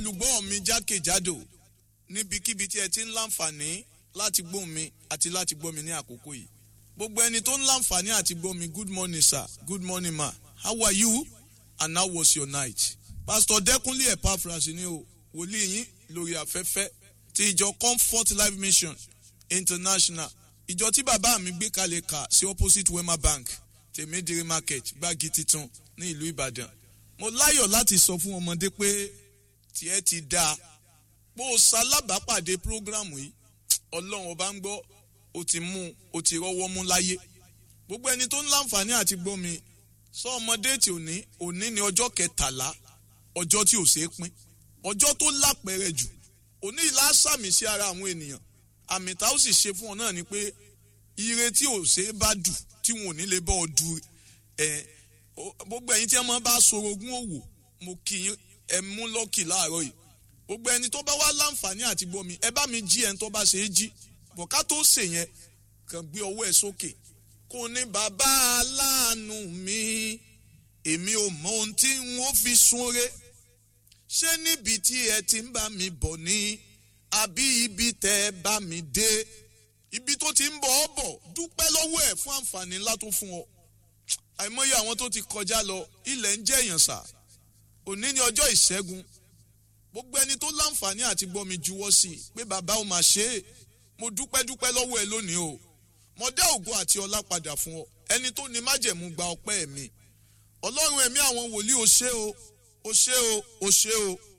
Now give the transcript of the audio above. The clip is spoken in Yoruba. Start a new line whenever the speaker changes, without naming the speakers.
olùgbọ́ mi jákèjádò níbikíbi tí ẹ ti ń láǹfààní láti gbọ́ mi àti láti gbọ́ mi ní àkókò yìí gbogbo ẹni tó ń láǹfààní àti gbọ́ mi good morning sir good morning ma how are you and how was your night pastor dẹkùnlé epaphras ni o wòlíì yín lórí afẹ́fẹ́ ti ìjọ comfort life mission international ìjọ tí bàbá mi gbé kalẹ̀ kà sí opposite wema bank tèmídìrí market gbági titun ní ìlú ìbàdàn mo láyọ̀ láti sọ fún ọmọdé pé tiẹ̀ ti dáa bó o ṣalábàápàdé prógrámù yìí ọlọ́run ọba ń gbọ́ o ti mú o ti rọ́wọ́ mú láyé gbogbo ẹni tó ń láǹfààní àti gbọ́ mi sọ ọmọdé tí òní òní ni ọjọ́ kẹtàlá ọjọ́ tí ò ṣeé pín ọjọ́ tó lápẹẹrẹ jù òní ìlà sàmì sí ara àwọn ènìyàn àmì tá ó sì ṣe fún ọ náà ni pé ire tí ò ṣeé bá dù tí wọn ò ní lè bọ́ ọ du ẹ gbogbo ẹ̀yin tí ẹ máa bá sorogún òwò mo kì í ẹ mú lọ́kì láàárọ̀ yìí gbogbo ẹni tó bá wá láǹfààní àti gbọ́ mi ẹ bá mi jí ẹni tó bá ṣe é jí bọ̀ká tó ṣe yẹn kàn gbé ọwọ́ ẹ sókè kò ní bàbá aláàánú mi èmi ò mọ ohun tí n ó fi súnre ṣé níbi tí ẹ ti ń bá mi bọ̀ ni àbí ibi tẹ́ ẹ bá mi dé ibi tó ti ń bọ̀ ọ́ bọ̀ dúpẹ́ lọ́wọ́ ẹ̀ fún àǹfààní ńlá tó fún ọ àìmọye àwọn tó ti kọjá lọ ilẹ̀ ń jẹ́ èèyàn sà òní ni ọjọ́ ìṣẹ́gun gbogbo ẹni tó láǹfààní àti gbọ́ mi juwọ́ sí i pé bàbá ò máa ṣe é mo dúpẹ́ dúpẹ́ lọ́wọ́ ẹ lónìí o mo dá ògo àti ọlá padà fún ọ ẹni tó ní májẹ̀mú gba ọpẹ́ mi ọlọ́run ẹ̀mí àwọn wòlíì o ṣé o o ṣé o o ṣé o